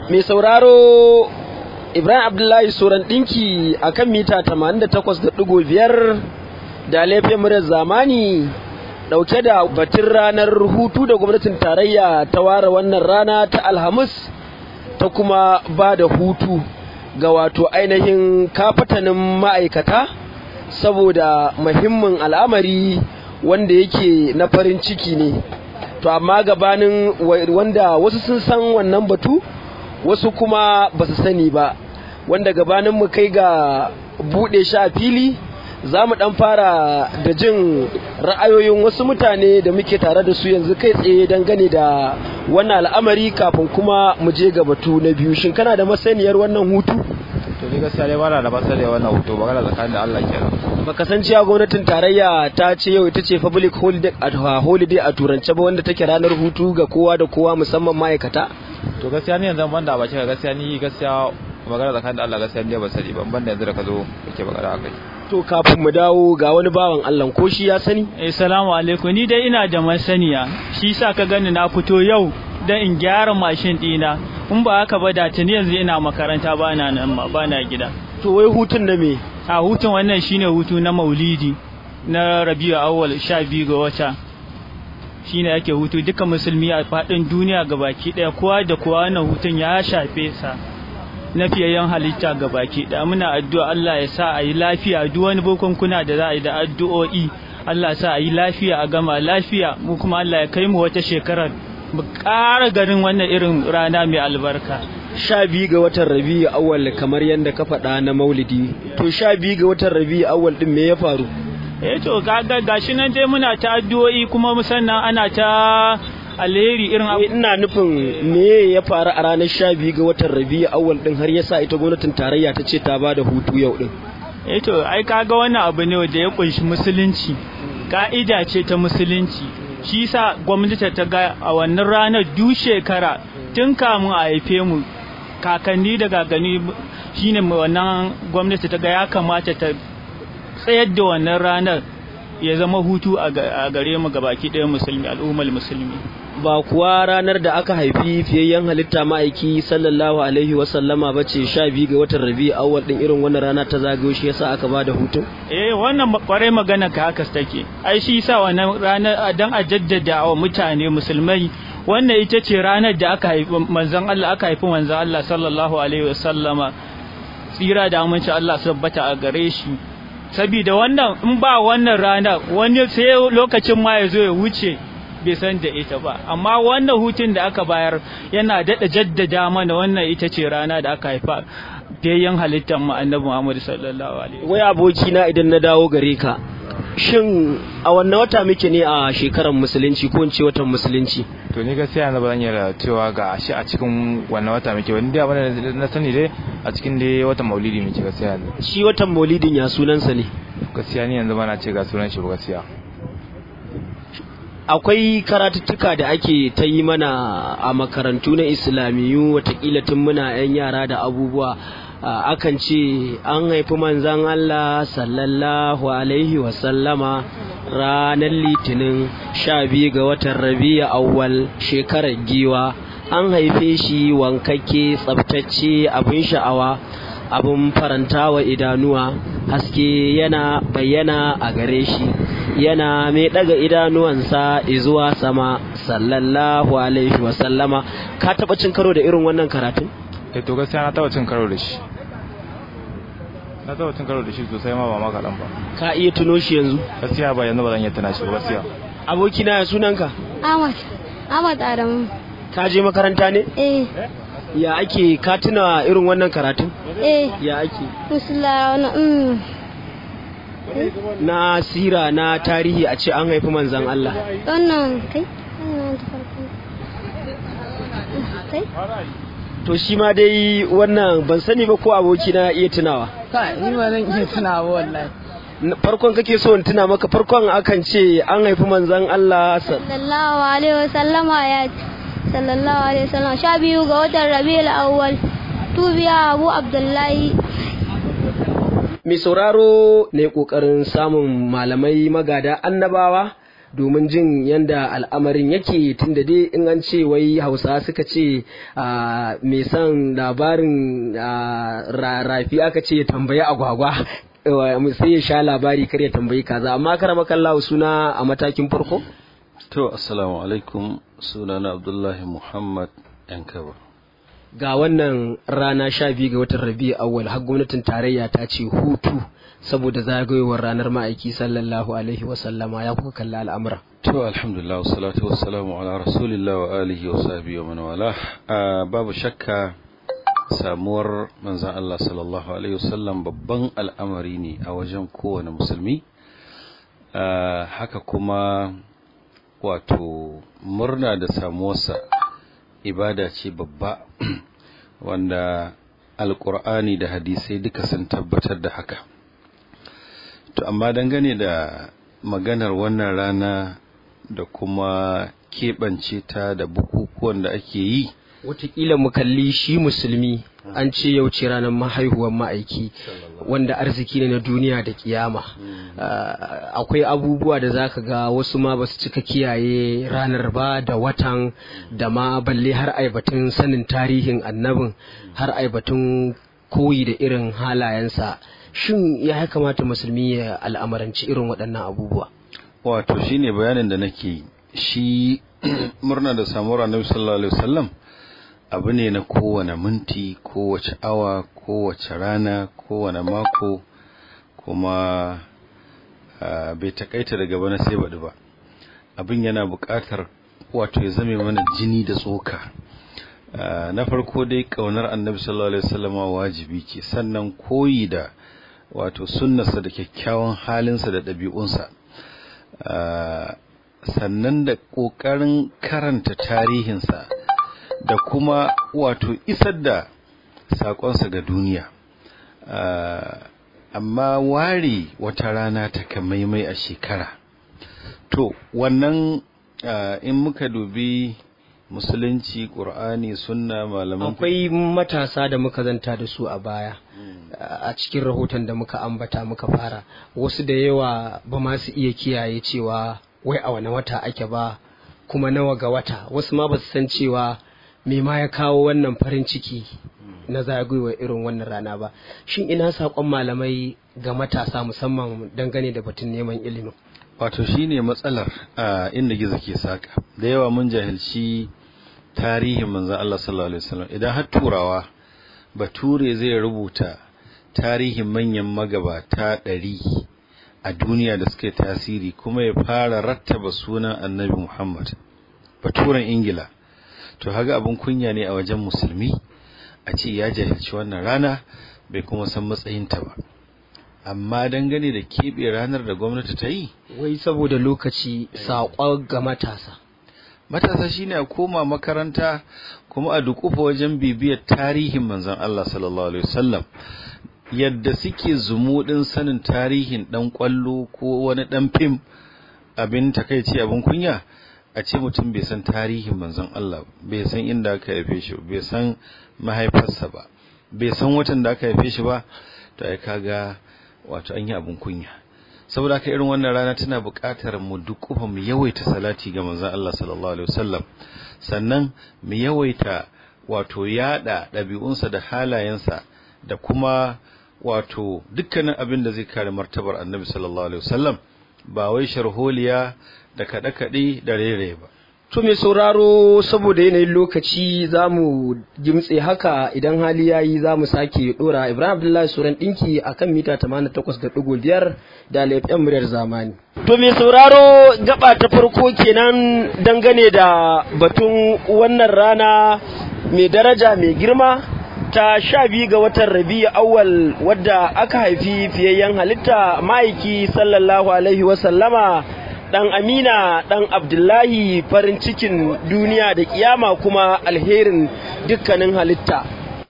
mai sauraro ibrahim abdullahi soran ɗinki a kan mita 88.5 da laifin murar zamani ɗauke da batun ranar hutu da gwamnatin tarayya ta ware wannan rana ta alhamis ta kuma ba da hutu ga wato ainihin kafatanin ma'aikata saboda muhimmin al'amari wanda yake na farin ciki ne to amma gabanin wanda wasu sun san wannan batu wasu kuma ba su sani ba wanda gabanin mu kai ga buɗe shi a fili za mu ɗan fara da jin ra'ayoyin wasu mutane da muke tare da su yanzu kai tsaye dangane da wannan al'amari kafin kuma mu je ga batu na biyu shin kana da masaniyar wannan hutu to ni gaskiya dai bana da masaniyar wannan hutu magana tsakanin da Allah kenan baka san cewa gwamnatin tarayya ta ce yau ita ce public holiday a holiday a turance ba wanda take ranar hutu ga kowa da kowa musamman ma'aikata to gaskiya ni yanzu ban da bace gaskiya ni gaskiya magana tsakanin da Allah gaskiya ni ba sani ban banda yanzu da ka zo kake magana akai to kafin mu dawo ga wani bawan Allah ko shi ya sani eh salamu alaikum ni dai ina da masaniya shi sa ka gani na fito yau dan in gyara mashin dina in ba haka ba da tuni yanzu ina makaranta ba na nan ma ba na gida to wai hutun na me a hutun wannan shine hutu na maulidi na rabiu awwal 12 ga wata shine ake hutu duka musulmi a fadin duniya gabaki daya kowa da kowa wannan hutun ya shafe sa na fiyayyen halitta gabaki daya muna addu'a Allah ya sa a yi lafiya duk wani kuna da za a yi da addu'o'i Allah ya sa a yi lafiya a gama lafiya mu kuma Allah ya kai mu wata shekarar mu ƙara garin wannan irin rana mai albarka sha biyu ga watan rabi'u awwal kamar yadda ka faɗa na maulidi to sha biyu ga watan rabi'u awwal din me ya faru eh to gaga gashi nan dai muna ta addu'o'i kuma musannan ana ta alheri irin abu ina nufin me ya faru a ranar sha biyu ga watan rabi'u awwal din har yasa ita gwamnatin tarayya ta ce ta ba da hutu yau din eh to ai kaga wannan abu ne wanda ya kunshi musulunci ka'ida ce ta musulunci shi sa gwamnati ta ga a wannan ranar duk shekara tun kamun a haife mu kakanni da gagani shine wannan gwamnati ta ga ya kamata ta tsayar da wannan ranar ya zama hutu a gare mu gabaki ɗaya musulmi al'ummar musulmi ba kuwa ranar da aka haifi fiyayyen halitta ma'aiki sallallahu alaihi wasallama ba ce sha biyu ga watan rabi awwal din irin wannan rana ta zagayo shi yasa aka ba da hutun eh wannan kwarai magana ka haka take ai shi yasa wannan ranar dan a jaddada wa mutane musulmai wannan ita ce ranar da aka haifi manzon Allah aka haifi manzon Allah sallallahu alaihi wasallama tsira da aminci Allah su tabbata a gare shi saboda wannan in ba wannan rana wani sai lokacin ma ya zo ya wuce bai san da ita ba amma wannan hutun da aka bayar yana daɗa jaddada mana wannan ita ce rana da aka haifa fiyayyen halittar mu annabi Muhammad sallallahu alaihi wai aboki na idan na dawo gare ka shin a wannan wata muke ne a shekarar musulunci ko in ce watan musulunci to ni gaskiya yanzu ba zan iya cewa ga shi a cikin wannan wata muke wani dai abin na sani dai a cikin dai watan maulidi muke gaskiya yanzu shi watan maulidin ya sunansa ne gaskiya ni yanzu ba na ce ga sunan shi ba gaskiya akwai karatuttuka da ake ta yi mana a makarantu na islamiyu watakila tun muna 'yan yara da abubuwa akan ce an haifi manzan Allah sallallahu alaihi wasallama ranar litinin sha biyu ga watan rabi'a awwal shekarar giwa an haife shi wankakke tsabtacce abin sha'awa abin faranta wa idanuwa haske yana bayyana a gare shi yana mai daga idanuwansa zuwa sama sallallahu alaihi wasallama ka taba cin karo da irin wannan karatun eh to gaskiya na taba cin karo da shi na taba cin karo da shi sosai ma ba ma kaɗan ba ka iya tuno shi yanzu gaskiya ba yanzu ba zan iya tuna shi ba gaskiya abokina ya sunanka Ahmad Ahmad Adamu ka je makaranta ne eh ya ake ka tuna irin wannan karatun eh ya ake musulla na mm na sira na tarihi a ce an haifi manzan Allah wannan kai wannan ta farko kai to shi ma dai wannan ban sani ba ko aboki na iya tunawa kai ni ba zan iya tunawa wallahi N- farkon kake so in tuna maka farkon akan ce an haifi manzan Allah sa- sallallahu alaihi wasallama ya ce sallallahu alaihi wasallam sha biyu ga watan rabiul awwal tubiya abu abdullahi mai sauraro ne kokarin samun malamai magada annabawa domin jin yanda al'amarin yake tunda dai in an ce wai hausa suka ce mai son labarin rafi aka ce tambayi agwagwa sai ya sha labari kar ya tambayi kaza amma karama kallahu suna a matakin farko to assalamu alaikum sunana abdullahi muhammad yankaba ga wannan rana sha biyu ga watan rabi awwal har gwamnatin tarayya ta ce hutu saboda zagayowar ranar ma'aiki sallallahu alaihi wasallama ya kuka kalla al'amura to alhamdulillah wassalatu wassalamu ala rasulillah wa alihi wa sahbihi wa man wala babu shakka samuwar manzan Allah sallallahu alaihi wasallam babban al'amari ne a wajen kowane musulmi haka kuma wato murna da samuwarsa ibada ce babba wanda alkur'ani da hadisai duka sun tabbatar da haka to amma dangane da maganar wannan rana da kuma keɓance ta da bukukuwan da ake yi Wataƙila mu kalli shi musulmi an ce yau ce ranar mahaihuwar ma'aiki wanda arziki ne na duniya da kiyama akwai abubuwa da zaka ga wasu ma basu cika kiyaye ranar ba da watan da ma balle har aibatun sanin tarihin annabin har aibatun koyi da irin halayensa shin ya kamata musulmi ya al'amaranci irin waɗannan abubuwa wato shine bayanin da nake shi murna da samuwar annabi sallallahu alaihi wasallam abu ne na kowane minti kowace awa kowace rana kowane mako kuma bai takaita daga bana sai baɗi ba abin yana buƙatar wato ya zame mana jini da tsoka na farko dai ƙaunar annabi sallallahu alaihi wasallama wajibi ce sannan koyi da wato sunnarsa da kyakkyawan halinsa da ɗabi'unsa sannan da ƙoƙarin karanta tarihinsa da kuma wato isar da saƙonsa ga duniya amma ware wata rana ta kamaimai a shekara to wannan in muka dubi musulunci ƙur'ani sunna malaman akwai matasa da muka zanta da su a baya a cikin rahoton da muka ambata muka fara wasu da yawa ba ma su iya kiyaye cewa wai a wani wata ake ba kuma nawa ga wata wasu ma ba su san cewa me ma ya kawo wannan farin ciki na zagayowar irin wannan rana ba shin ina saƙon malamai ga matasa musamman dangane da batun neman ilimin wato shine matsalar a inda gizo ke saka da yawa mun jahilci tarihin manzon Allah sallallahu alaihi wasallam idan har turawa bature zai rubuta tarihin manyan magabata ɗari a duniya da suka yi tasiri kuma ya fara rattaba sunan annabi Muhammad baturen Ingila to haga abin kunya ne a wajen musulmi a ce ya jahilci wannan rana bai kuma san matsayinta ba amma dangane da keɓe ranar da gwamnati ta yi wai saboda lokaci saƙon ga matasa matasa shine a koma makaranta kuma a dukufa wajen bibiyar tarihin manzon Allah sallallahu alaihi wasallam yadda suke zumuɗin sanin tarihin ɗan ƙwallo ko wani ɗan fim abin takaici abin kunya a ce mutum bai san tarihin manzon Allah bai san inda aka haife shi bai san mahaifarsa ba bai san watan da aka haife shi ba to ai kaga wato an yi abin kunya saboda haka irin wannan rana tana buƙatar mu dukufa mu yawaita salati ga manzon Allah sallallahu alaihi wasallam sannan mu yawaita wato yada ɗabi'unsa da halayensa da kuma wato dukkanin abin da zai kare martabar annabi sallallahu alaihi wasallam ba wai sharholiya da kaɗe-kaɗe da rere ba To mai sauraro saboda yanayin lokaci za mu gimtse haka idan hali ya yi za mu sake ɗora Ibrahim Abdullahi Suran ɗinki a kan mita 88.5 da laifin muryar zamani. To mai sauraro gaba ta farko kenan dangane da batun wannan rana mai daraja mai girma ta sha biyu ga watan rabi'u awwal wadda aka haifi fiyayyen halitta ma'aiki sallallahu alaihi wasallama dan amina dan abdullahi farin cikin duniya da kiyama kuma alherin dukkanin halitta